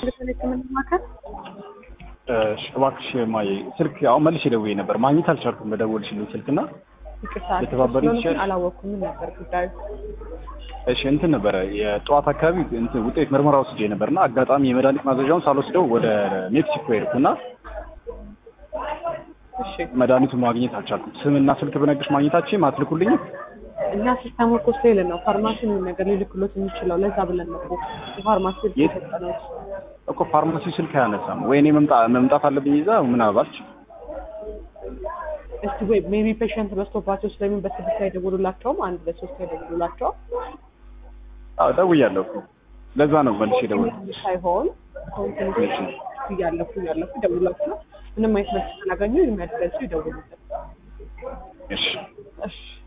ዋሽንግተን የህክምና ማዕከል እሺ፣ እባክሽ ማየ ስልክ አሁን መልሼ ደውዬ ነበር ማግኘት አልቻልኩም። በደወልሽልኝ ስልክ እና ይቅርታ ልተባበሪኝ ስለሆነ ትችያለሽ? አላወቅኩም ምን ነበር ጉዳዩ እሺ እንትን ነበረ የጠዋት አካባቢ እንትን ውጤት ምርመራ ወስጄ ነበር እና አጋጣሚ የመድኃኒት ማዘዣውን ሳልወስደው ወደ ሜክሲኮ ሄድኩ እና እሺ መድኃኒቱን ማግኘት አልቻልኩም። ስምና ስልክ ብነግርሽ ማግኘታችን አትልኩልኝ? እኛ ሲስተሙ እኮ ሴል ነው ፋርማሲ ምን ነገር ሊልክሎት የሚችለው ለዛ ብለን ነው እኮ የፋርማሲ ስልክ የት? የሰጠነው እኮ ፋርማሲ ስልክ አያነሳም ወይ እኔ መምጣት መምጣት አለብኝ ይዛ ምናልባት እስቲ ወይ ሜቢ ፔሽንት በስቶባቸው ስለሚን በስድስት ላይ ደውሉላቸውም አንድ ለሶስት ላይ ደውሉላቸውም አዎ ደውያለሁ እኮ ለዛ ነው መልሼ ደወልኩት። ሳይሆን ኮንቲኒቲ እያለፉ እያለፉ ይደውሉላቸው ምንም አይነት መልስ ካላገኙ የሚያደርሱ ይደውሉልን እሺ እሺ